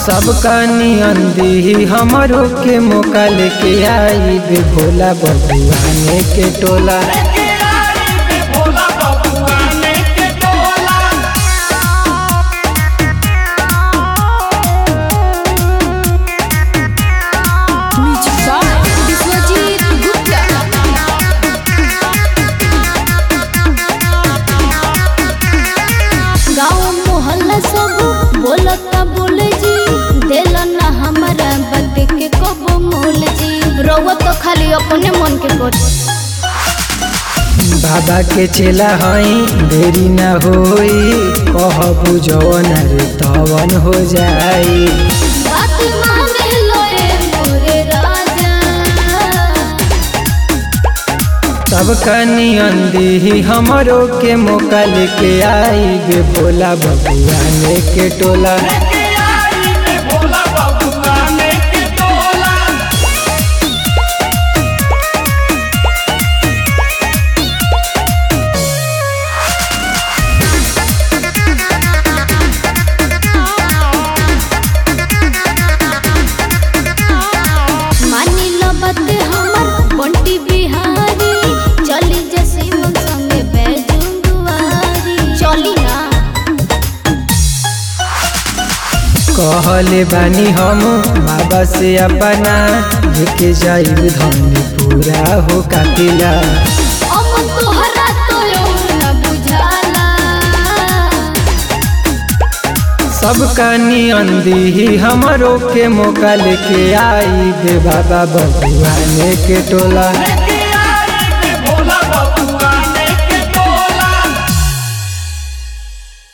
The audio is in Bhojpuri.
सबका नियन दी हमरो के मौका लेके आई बे भोला बबुआने के टोला लेके आई बे भोला बबुआने के टोला Music by Biswajit Gupta. गाँव मोहल्ला सब बोलता बोल जी दिल ना हमारा बद के कबो मोल जी रउआ तो खाली अपने मन के कर बाबा के चेला हई देरी ना होई कहबू जवन रे तवन हो जाई बात माने लोए मोरे राजा सबका नियन दी हमरो के मौका लेके आई बे भोला बबुआने के टोला लेके आई बे भोला बबुआने के टोला मानी लो बात हमर बंटी बिहारी चली जैसे मन संगे बैजुंगवारी चली ना कहले बानी हम बाबा से अपना लेके जाइब धन पूरा हो काटिला अमन तोहरा तो न बुझाला सबका नियन दी हमरो के मौका लेके आई बे बाबा बबुआने के टोला लेके